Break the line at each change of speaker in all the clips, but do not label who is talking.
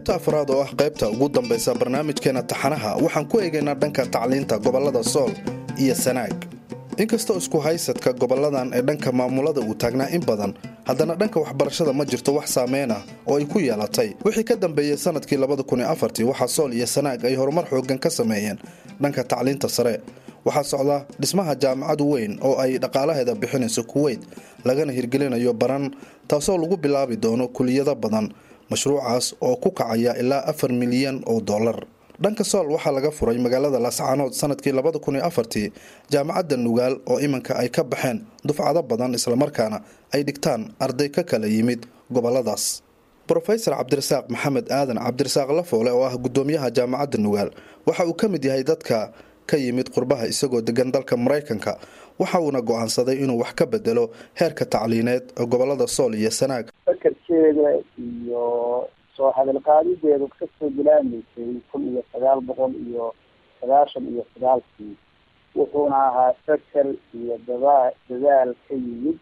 qaybta afraad oo ah qaybta ugu dambaysa barnaamijkeena taxanaha waxaan ku eegaynaa dhanka tacliinta gobollada sool iyo sanaag inkastoo isku haysadka gobolladan ee dhanka maamulada uu taagnaa in badan haddana dhanka waxbarashada ma jirto wax saameyn ah oo ay ku yeelatay wixii ka dambeeyey sanadkii waxaa sool iyo sanaag ay horumar xooggan ka sameeyeen dhanka tacliinta sare waxaa socda dhismaha jaamacad weyn oo ay dhaqaalaheeda bixinayso kuweyt lagana hirgelinayo baran taasoo lagu bilaabi doono kuliyado badan mashruucaas oo ku kacaya ilaa afar milyan oo dollar dhanka sool waxaa laga furay magaalada laascaanood sanadkii labadakunafartii jaamacadda nugaal oo iminka ay ka baxeen dufcado badan islamarkaana ay dhigtaan arday ka kala yimid goboladaas rofesor cabdirasaaq maxamed aadan cabdirasaaq lafoole oo ah gudoomiyaha jaamacadda nugaal waxa uu ka mid yahay dadka ka yimid qurbaha isagoo degan dalka maraykanka waxa uuna go-aansaday inuu wax ka bedelo heerka tacliineed ee gobolada sool iyo sanaag
fakarkeeda iyo soo hadalqaadideedu kasoo bilaamaysay kun iyo sagaal boqol iyo sagaashan iyo sagaalkii wuxuuna ahaa fakar iyo dada dadaal ka yimid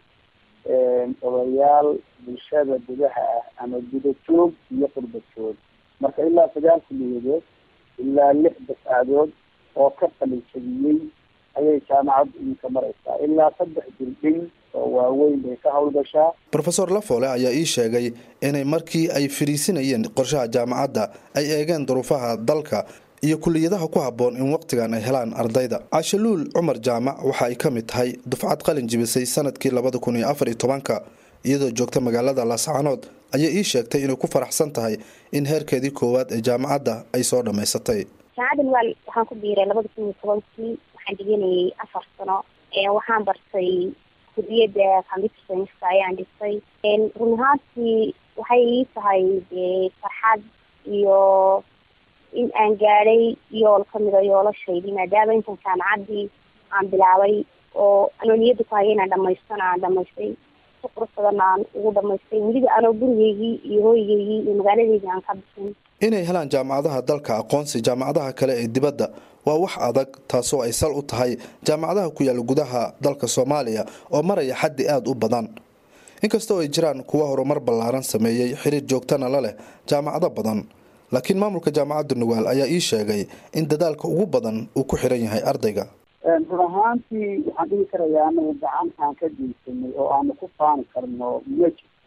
odayaal bulshada gudaha ah ama gudajoog iyo qurbajoog marka ilaa sagaal kuliyadood ilaa lix dafcadood oo ka qalinjabiyey ayay jaamacaddu iminka maraysaa ilaa saddex dildhin oo waaweyn bay ka howlgashaa
rofeor lafoole ayaa ii sheegay inay markii ay fariisinayeen qorshaha jaamacadda ay eegeen duruufaha dalka iyo kuliyadaha ku habboon in waqtigan ay helaan ardayda cashaluul cumar jaamac waxa ay ka mid tahay dufcad qalin jibisay sanadkii labada kun iyo afar iyo tobanka iyadoo joogta magaalada laascaanood ayaa ii sheegtay inay ku faraxsan tahay in heerkeedii koowaad ee jaamacadda ay soo dhammaysatay
jaamacadda nugaal waxaan ku biiray labada kun iyo tobankii waxaan dhiganayay afar sano waxaan bartay kuliyadda computer scienska ayaan dhigtay run ahaantii waxay ii tahay dee farxad iyo in aan gaadhay yool kamida yoolashaydi maadaama intan jaamacaddii aan bilaabay oo anoo niyadda ku haya inaan dhamaystana aan dhamaystay si qurux badan aan ugu dhamaystay weliba anoo gurigeygii iyo hooyigeygii iyo magaaladeydii aan ka bixin
inay helaan jaamacadaha dalka aqoonsi jaamacadaha kale ee dibadda waa wax adag taasoo ay sal u tahay jaamacadaha ku yaala gudaha dalka soomaaliya oo maraya xaddi aada u badan inkastoo ay jiraan kuwa horumar ballaaran sameeyey xiriir joogtana la leh jaamacado badan laakiin maamulka jaamacadda nugaal ayaa ii sheegay in dadaalka ugu badan uu ku xiran yahay ardayga
run ahaantii waxaan dhihi karayaa anagu gacan aan ka geysanay oo aanu ku faani karno ma jirto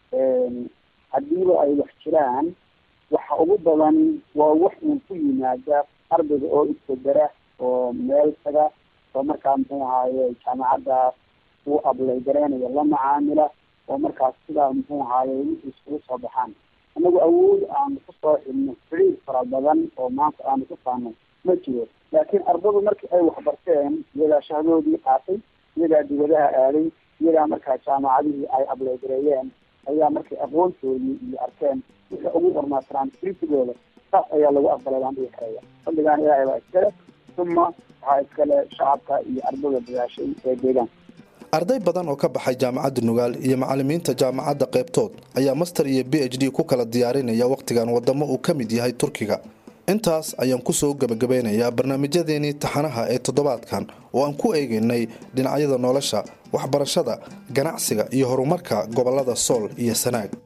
haddiiba ay wax jiraan waxa ugu badan waa wax uun ku yimaada ardayga oo isbedera oo meel taga oo markaa muxuu ahaaye jaamacadda uu ablay gareynayo la macaamila oo markaas sidaa muxuu ahaaye wixii iskugu soo baxaan anagu awood aanu kusoo xilno xiriir fara badan oo maanta aanu ku faano ma jiro laakiin ardadu markii ay waxbarteen iyagaa shahdoodii qaatay iyagaa dibadaha aaday iyagaa markaa jaamacadihii ay ableygareeyeen ayaa markay aqoontoodii iyo arkeen wixii ugu hormaasraan kritigooda saas ayaa lagu aqbalay baan dhihi karaya fadligaan ilaahay baa iskale uma waxaa iskale shacabka iyo ardada dadaashay ee deegaanka
arday badan oo ka baxay jaamacadda nugaal iyo macalimiinta jaamacadda qaybtood ayaa master iyo b h d ku kala diyaarinaya wakhtigan wadamo uu ka mid yahay turkiga intaas ayaan kusoo gebagabeynayaa barnaamijyadeenii taxanaha ee toddobaadkan oo aan ku eegaynay dhinacyada nolosha waxbarashada ganacsiga iyo horumarka gobolada sool iyo sanaag